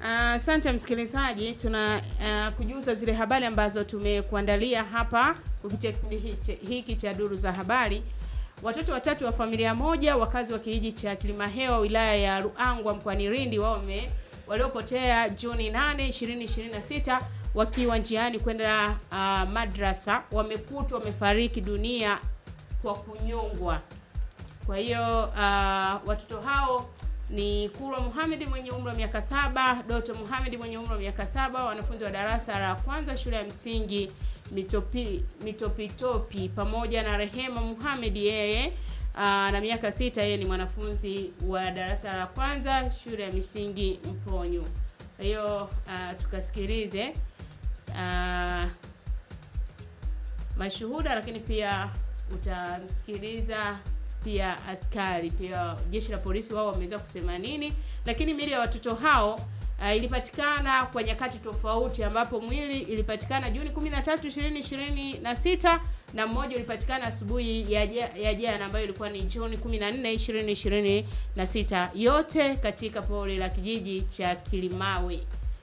Asante uh, msikilizaji, tuna uh, kujuza zile habari ambazo tumekuandalia hapa kupitia kipindi hiki cha duru za habari. Watoto watatu wa familia moja wakazi wa kijiji cha Kilimahewa wilaya ya Ruangwa mkoani Lindi wao waliopotea Juni 8, 2026 wakiwa njiani kwenda uh, madrasa wamekutwa wamefariki dunia kwa kunyongwa. Kwa hiyo uh, watoto hao ni Kurwa Muhamedi mwenye umri wa miaka saba, Doto Muhamedi mwenye umri wa miaka saba, wanafunzi wa darasa la kwanza shule ya msingi Mitopi Mitopitopi, pamoja na Rehema Muhamedi yeye aa, na miaka sita, yeye ni mwanafunzi wa darasa la kwanza shule ya msingi Mponyo. Kwa hiyo tukasikilize aa, mashuhuda, lakini pia utamsikiliza pia askari pia jeshi la polisi wao wameweza kusema nini, lakini miili ya watoto hao uh, ilipatikana kwa nyakati tofauti, ambapo mwili ilipatikana Juni 13, 2026 na mmoja ulipatikana asubuhi ya jana ambayo ilikuwa ni Juni 14, 2026, yote katika pori la kijiji cha Kilimawe.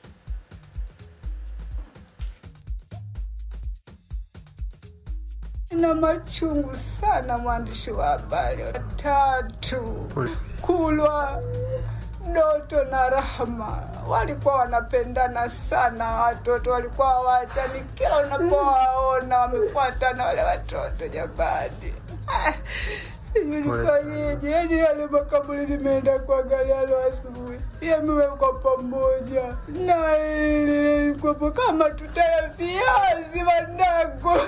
na machungu sana, mwandishi wa habari watatu Kulwa, Doto na Rahma walikuwa wanapendana sana. Watoto walikuwa hawaachani, kila unapowaona wamefuatana wale watoto. Jamani, nifanyeje? Yani yale makaburi nimeenda kuangalia leo asubuhi, yamewekwa pamoja na ili kwapo kama tutaya viazi wanangu.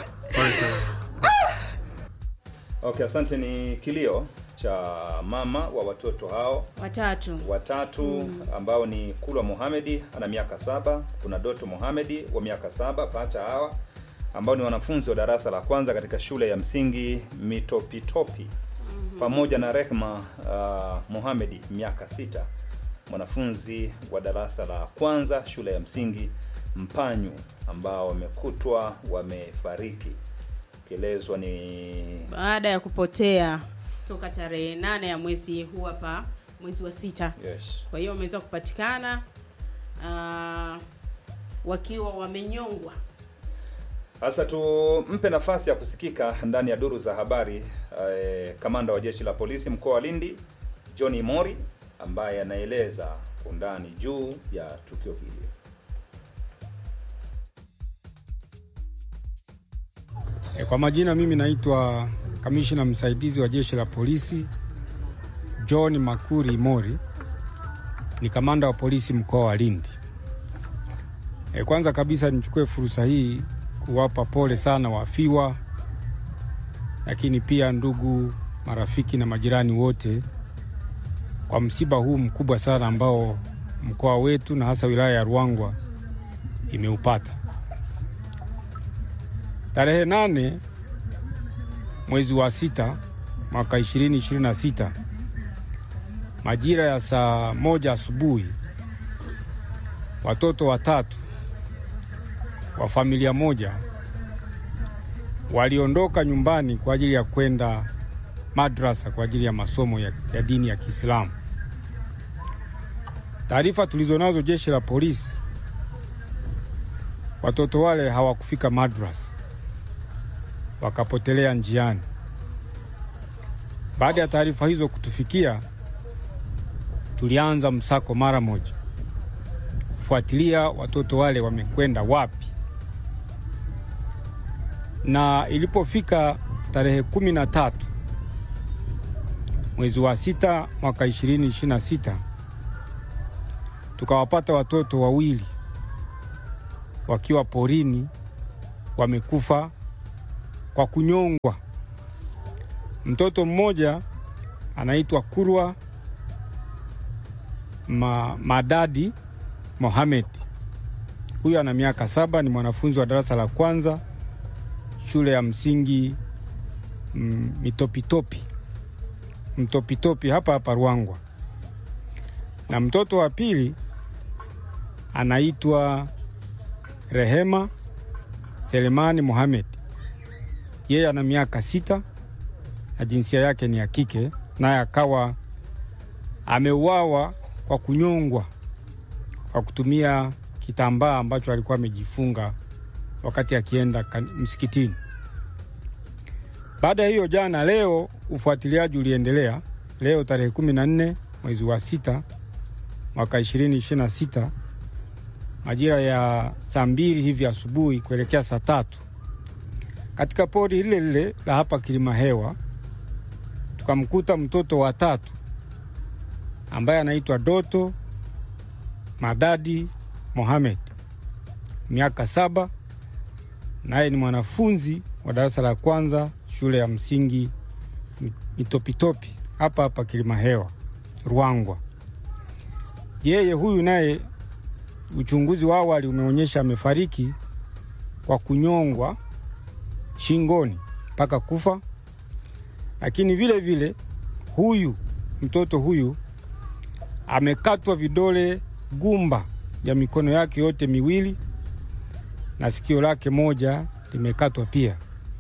Okay, asante. Ni kilio cha mama wa watoto hao watatu watatu mm, ambao ni Kulwa Mohamedi ana miaka saba, kuna Doto Mohamedi wa miaka saba, pacha hawa ambao ni wanafunzi wa darasa la kwanza katika shule ya msingi Mitopitopi mm -hmm. pamoja na Rehma uh, Mohamedi miaka sita, mwanafunzi wa darasa la kwanza shule ya msingi Mpanyu ambao wamekutwa wamefariki kielezwa ni baada ya kupotea toka tarehe nane ya mwezi huu hapa mwezi wa sita. Yes. Kwa hiyo wameweza kupatikana uh, wakiwa wamenyongwa. Sasa tumpe nafasi ya kusikika ndani ya duru za habari eh, kamanda wa jeshi la polisi mkoa wa Lindi John Mori ambaye anaeleza undani juu ya tukio hili. Kwa majina mimi naitwa kamishina msaidizi wa jeshi la polisi John Makuri Mori, ni kamanda wa polisi mkoa wa Lindi. E, kwanza kabisa nichukue fursa hii kuwapa pole sana wafiwa, lakini pia ndugu, marafiki na majirani wote kwa msiba huu mkubwa sana ambao mkoa wetu na hasa wilaya ya Ruangwa imeupata. Tarehe nane mwezi wa sita mwaka ishirini ishirini na sita majira ya saa moja asubuhi watoto watatu wa familia moja waliondoka nyumbani kwa ajili ya kwenda madrasa kwa ajili ya masomo ya, ya dini ya Kiislamu. Taarifa tulizonazo jeshi la polisi, watoto wale hawakufika madrasa wakapotelea njiani. Baada ya taarifa hizo kutufikia, tulianza msako mara moja kufuatilia watoto wale wamekwenda wapi, na ilipofika tarehe kumi na tatu mwezi wa sita mwaka ishirini ishirini na sita tukawapata watoto wawili wakiwa porini wamekufa kwa kunyongwa. Mtoto mmoja anaitwa Kurwa Ma, Madadi Mohamed, huyu ana miaka saba, ni mwanafunzi wa darasa la kwanza shule ya msingi mm, Mitopitopi Mtopitopi hapa hapa Ruangwa, na mtoto wa pili anaitwa Rehema Selemani Mohamed yeye ana miaka sita na jinsia yake ni ya kike, naye akawa ameuawa kwa kunyongwa kwa kutumia kitambaa ambacho alikuwa amejifunga wakati akienda kan- msikitini. Baada ya hiyo, jana leo ufuatiliaji uliendelea. Leo tarehe kumi na nne mwezi wa sita mwaka ishirini ishirini na sita majira ya saa mbili hivi asubuhi kuelekea saa tatu katika pori lile lile la hapa Kilima Hewa tukamkuta mtoto wa tatu ambaye anaitwa Doto Madadi Mohamed, miaka saba, naye ni mwanafunzi wa darasa la kwanza shule ya msingi Mitopitopi hapa hapa Kilima Hewa Ruangwa. Yeye huyu naye uchunguzi wa awali umeonyesha amefariki kwa kunyongwa shingoni mpaka kufa, lakini vile vile huyu mtoto huyu amekatwa vidole gumba ya mikono yake yote miwili na sikio lake moja limekatwa pia.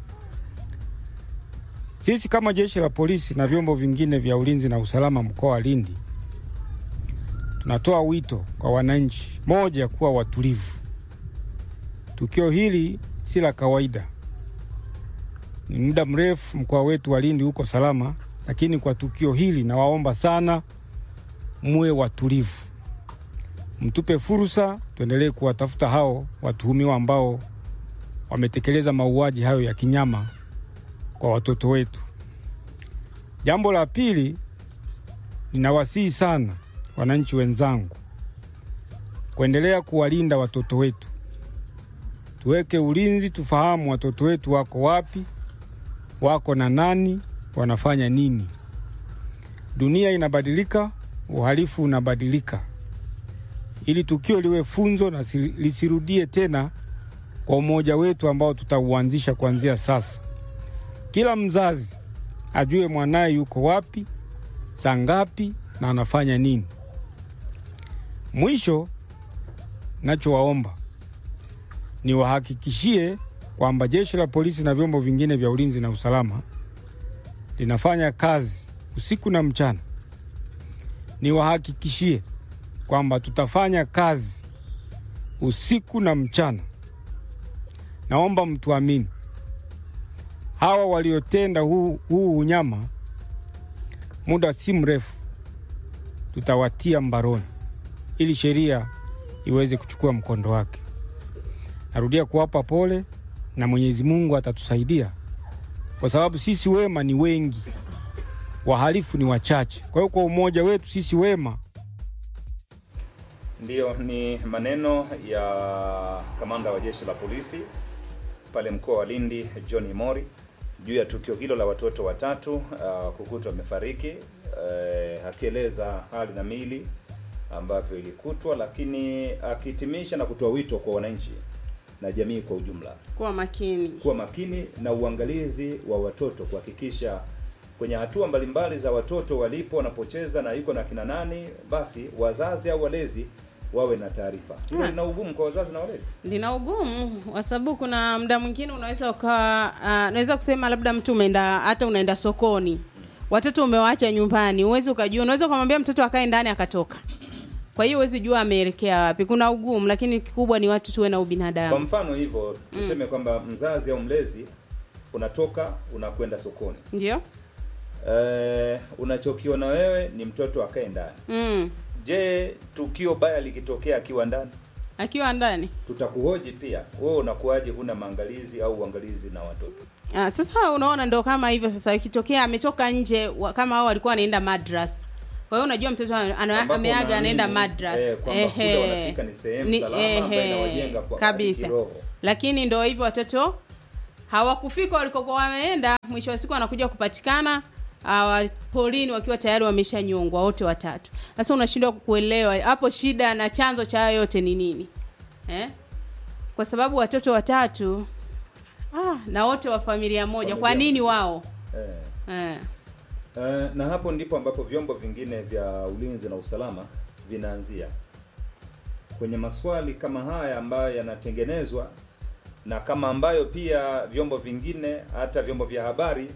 Sisi kama jeshi la polisi na vyombo vingine vya ulinzi na usalama mkoa wa Lindi tunatoa wito kwa wananchi, moja, kuwa watulivu. Tukio hili si la kawaida. Ni muda mrefu mkoa wetu wa Lindi uko salama, lakini kwa tukio hili nawaomba sana muwe watulivu, mtupe fursa, tuendelee kuwatafuta hao watuhumiwa ambao wametekeleza mauaji hayo ya kinyama kwa watoto wetu. Jambo la pili, ninawasihi sana wananchi wenzangu kuendelea kuwalinda watoto wetu. Tuweke ulinzi, tufahamu watoto wetu wako wapi, wako na nani, wanafanya nini. Dunia inabadilika, uhalifu unabadilika. Ili tukio liwe funzo na si- lisirudie tena kwa umoja wetu ambao tutauanzisha kuanzia sasa. Kila mzazi ajue mwanaye yuko wapi, saa ngapi na anafanya nini. Mwisho, nachowaomba niwahakikishie kwamba jeshi la polisi na vyombo vingine vya ulinzi na usalama linafanya kazi usiku na mchana. Niwahakikishie kwamba tutafanya kazi usiku na mchana. Naomba mtuamini, hawa waliotenda huu, huu unyama, muda si mrefu tutawatia mbaroni ili sheria iweze kuchukua mkondo wake. Narudia kuwapa pole na Mwenyezi Mungu atatusaidia, kwa sababu sisi wema ni wengi, wahalifu ni wachache. Kwa hiyo kwa umoja wetu sisi wema Ndiyo, ni maneno ya kamanda wa jeshi la polisi pale mkoa wa Lindi John Mori juu ya tukio hilo la watoto watatu uh, kukutwa wamefariki uh, akieleza hali na mili ambavyo ilikutwa, lakini akihitimisha na kutoa wito kwa wananchi na jamii kwa ujumla kuwa makini. kuwa makini na uangalizi wa watoto, kuhakikisha kwenye hatua mbalimbali za watoto walipo, wanapocheza na yuko na kina nani, basi wazazi au walezi wawe na taarifa. Hilo Hmm. lina ugumu kwa wazazi na walezi. lina ugumu kwa sababu kuna muda mwingine unaweza ukawa uh, naweza kusema labda mtu umeenda hata unaenda sokoni watoto umewaacha nyumbani huwezi ukajua unaweza ukamwambia mtoto akae ndani akatoka kwa hiyo huwezi jua ameelekea wapi kuna ugumu lakini kikubwa ni watu tuwe na Kwa ubinadamu mfano hivyo tuseme kwamba mzazi au mlezi unatoka unakwenda sokoni, ndio eh, unachokiona wewe ni mtoto akae ndani. mm. Je, tukio baya likitokea akiwa ndani, akiwa ndani tutakuhoji pia, wewe unakuwaje, huna maangalizi au uangalizi na watoto? Ah, sasa unaona ndo kama hivyo sasa ikitokea ametoka nje wa, kama hao walikuwa anaenda madrasa kwa hiyo unajua mtoto ana- ana- Ambapo ameaga unaamini, anaenda madrasa eh, kwamba kule wanafika ni sehemu salama ambayo inawajenga kwa kabisa kiroho. lakini ndo hivyo watoto hawakufika walikokuwa wameenda mwisho wa siku wanakuja kupatikana awa polini wakiwa tayari wameshanyongwa wote watatu sasa unashindwa kuelewa hapo shida na chanzo cha hayo yote ni nini eh? kwa sababu watoto watatu ah, na wote wa familia moja kwa Familia nini wao Eh. eh. Eh, na hapo ndipo ambapo vyombo vingine vya ulinzi na usalama vinaanzia kwenye maswali kama haya ambayo yanatengenezwa na kama ambayo pia vyombo vingine hata vyombo vya habari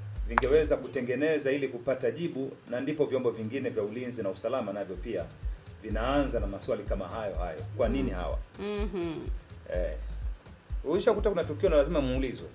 vingeweza kutengeneza ili kupata jibu, na ndipo vyombo vingine vya ulinzi na usalama navyo pia vinaanza na maswali kama hayo hayo kwa nini hawa Mhm. eh, ulishakuta kuna tukio na lazima muulizwe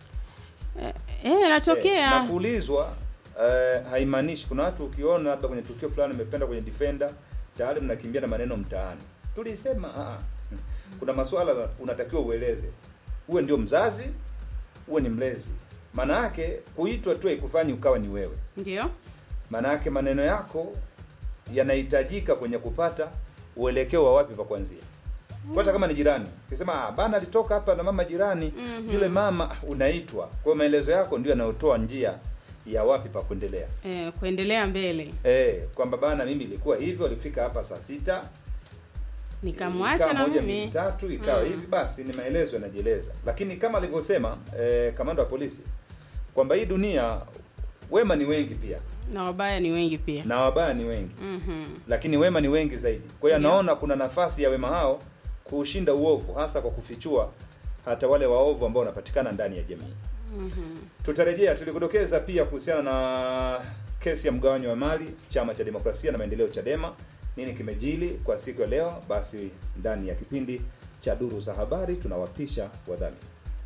Eh, Eh, na natokea kuulizwa eh, haimaanishi kuna watu ukiona labda kwenye tukio fulani umependa kwenye defender tayari mnakimbia na maneno mtaani tulisema ah, ah. kuna maswala unatakiwa ueleze uwe ndio mzazi uwe ni mlezi maana yake kuitwa tu haikufanyi ukawa ni wewe ndio maana yake maneno yako yanahitajika kwenye kupata uelekeo wa wapi pa kuanzia Kwa hata kama ni jirani ukisema ah, bana alitoka hapa na mama jirani Mhm. yule mama ah, unaitwa kwa hiyo maelezo yako ndio yanayotoa njia ya wapi pa kuendelea eh, kuendelea mbele eh kwamba bana mimi ilikuwa hivyo alifika hapa saa sita nikamwacha ikawa na moja mbili mimi tatu ikawa Mm. hivi basi ni maelezo yanajieleza lakini kama alivyosema eh, kamanda wa polisi kwamba hii dunia wema ni wengi pia na wabaya ni wengi pia na wabaya ni wengi Mhm. lakini wema ni wengi zaidi kwa hiyo Ndio. anaona kuna nafasi ya wema hao kuushinda uovu hasa kwa kufichua hata wale waovu ambao wanapatikana ndani ya jamii Mhm. tutarejea tulikudokeza pia kuhusiana na kesi ya mgawanyo wa mali chama cha demokrasia na maendeleo chadema nini kimejili kwa siku ya leo basi ndani ya kipindi cha duru za habari tunawapisha wadhamini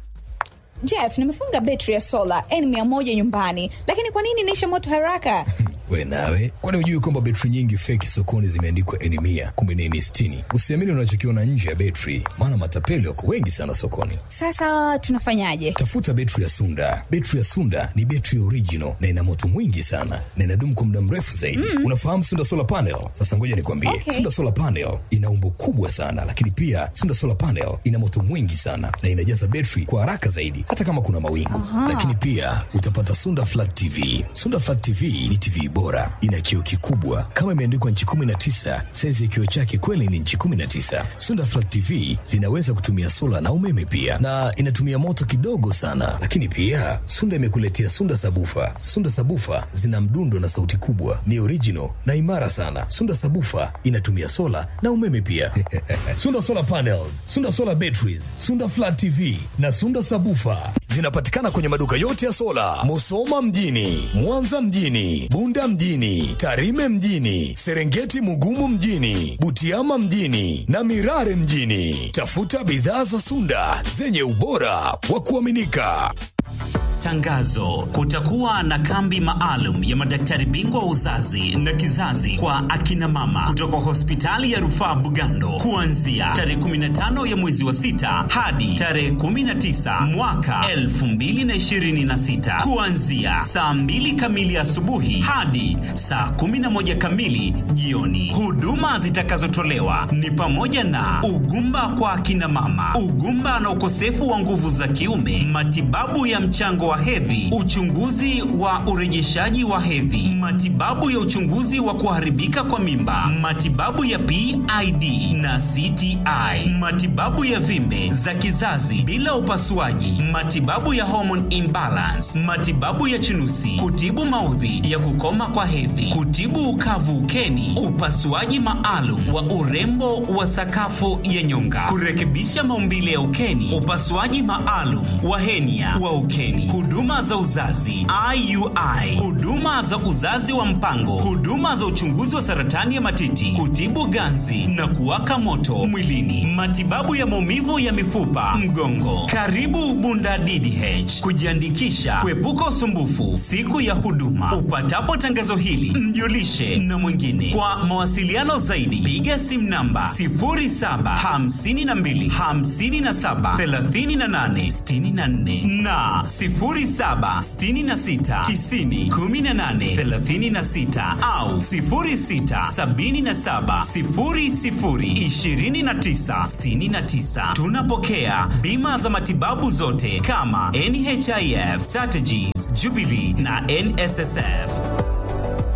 Jeff, nimefunga betri ya sola N100 nyumbani, lakini kwa nini inaisha moto haraka? we nawe kwani hujui kwamba betri nyingi feki sokoni zimeandikwa eni mia kumbe ni eni sitini usiamini unachokiona nje ya betri maana matapeli wako wengi sana sokoni Sasa tunafanyaje? tafuta betri ya sunda betri ya sunda ni betri original na ina moto mwingi sana na inadumu kwa muda mrefu zaidi mm. unafahamu sunda solar panel sasa ngoja nikwambie Okay. sunda solar panel ina umbo kubwa sana lakini pia sunda solar panel ina moto mwingi sana na inajaza betri kwa haraka zaidi hata kama kuna mawingu lakini pia utapata sunda flat tv sunda flat tv ni tv bora ina kioo kikubwa kama imeandikwa nchi 19 saizi ya kioo chake kweli ni nchi 19 sunda flat tv zinaweza kutumia sola na umeme pia na inatumia moto kidogo sana lakini pia sunda imekuletea sunda sabufa sunda sabufa zina mdundo na sauti kubwa ni original na imara sana sunda sabufa inatumia sola na umeme pia sunda solar panels sunda solar batteries sunda flat tv na sunda sabufa zinapatikana kwenye maduka yote ya sola musoma mjini mwanza mjini bunda mjini tarime mjini serengeti mugumu mjini butiama mjini na mirare mjini tafuta bidhaa za sunda zenye ubora wa kuaminika Tangazo: kutakuwa na kambi maalum ya madaktari bingwa wa uzazi na kizazi kwa akina mama kutoka hospitali ya rufaa Bugando kuanzia tarehe 15 ya mwezi wa sita hadi tarehe 19 mwaka 2026 kuanzia saa 2 kamili asubuhi hadi saa 11 kamili jioni. Huduma zitakazotolewa ni pamoja na ugumba kwa akina mama, ugumba na ukosefu wa nguvu za kiume, matibabu ya mchango wa hedhi, uchunguzi wa urejeshaji wa hedhi, matibabu ya uchunguzi wa kuharibika kwa mimba, matibabu ya PID na CTI, matibabu ya vimbe za kizazi bila upasuaji, matibabu ya hormone imbalance, matibabu ya chunusi, kutibu maudhi ya kukoma kwa hedhi, kutibu ukavu ukeni, upasuaji maalum wa urembo wa sakafu ya nyonga, kurekebisha maumbile ya ukeni, upasuaji maalum wa henia wa ukeni, huduma za uzazi IUI, huduma za uzazi wa mpango, huduma za uchunguzi wa saratani ya matiti, kutibu ganzi na kuwaka moto mwilini, matibabu ya maumivu ya mifupa, mgongo. Karibu Bunda DDH kujiandikisha, kuepuka usumbufu siku ya huduma. Upatapo tangazo hili, mjulishe na mwingine. Kwa mawasiliano zaidi, piga simu namba 0752 57 38 64 na 0766 90 18 36 au 0677 00 29 69. Tunapokea bima za matibabu zote kama NHIF, Strategies, Jubilee na NSSF.